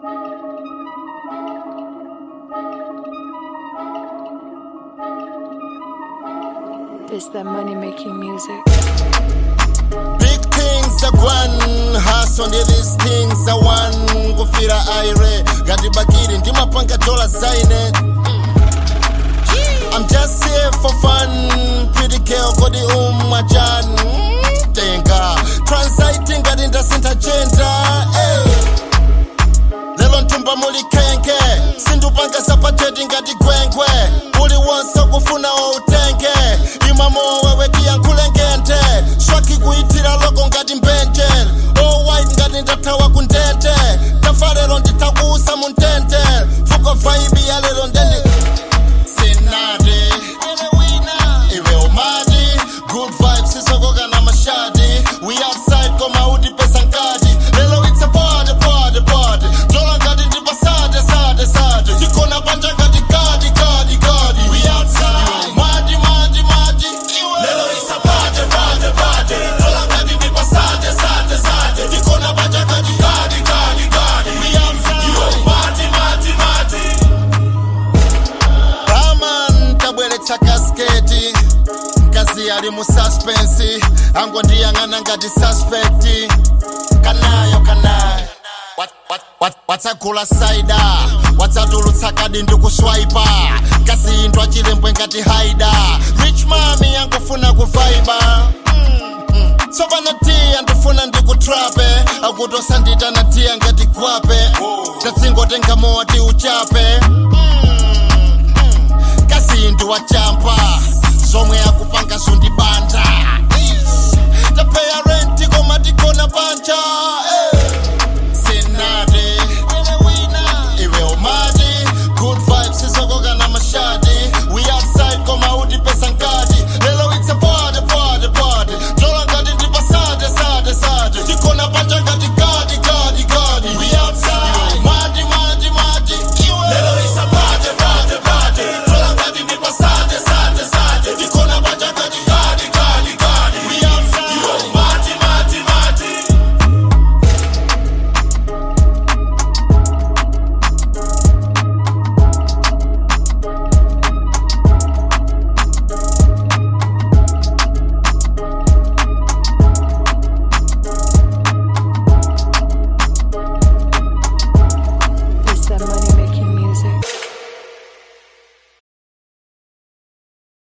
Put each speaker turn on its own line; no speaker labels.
This that money making music.
Big things are one, hustle ndi these things are one. Kufira aire, gati bakiri ndi mapanga dola zaine. I'm just here for fun, pretty girl kodi umachan. Tenga, transiting gati ndasinta gender. Hey. lelo ntumba muli khenke sindupanga sapateti ngati gwenkwe uli wonse kufuna outenge imamo wewe tiyankhulengente swaki kuyithira loko ngati mbenjel owhite ngati ndathawa kundente tafa lero ndithakuusa muntente fuko vaibi ya lero ndende sinati iwe umati good vibes sisokoka na mashadi we outside koma utipesa nkati lelo it's a party party party dola ngati ndipasade sade sade tikona panja ngati kadi kadi kadi we outside madi madi madi lelo it's a party party party dola ngati ndipasade sade sade tikona panja ngati kadi kadi kadi we outside madi madi madi Raman tabweretsa kasketi mkazi ali mu suspense angondiyang'ana ngati suspect kanayo kanayo Wat- wat- wat- watsagula saida watsatulutsa kadi ndikuswaipa kasiyindwa chilembwe ngati haida rich mami yangofuna kuvaiba tsopano tiya ndifuna ndikutrape akutosandita na tiya ngati gwape tatsingotenga moti uchape kasindi wachampa zomwe akupanga zundibanja tapeya renti koma tikona panja eh.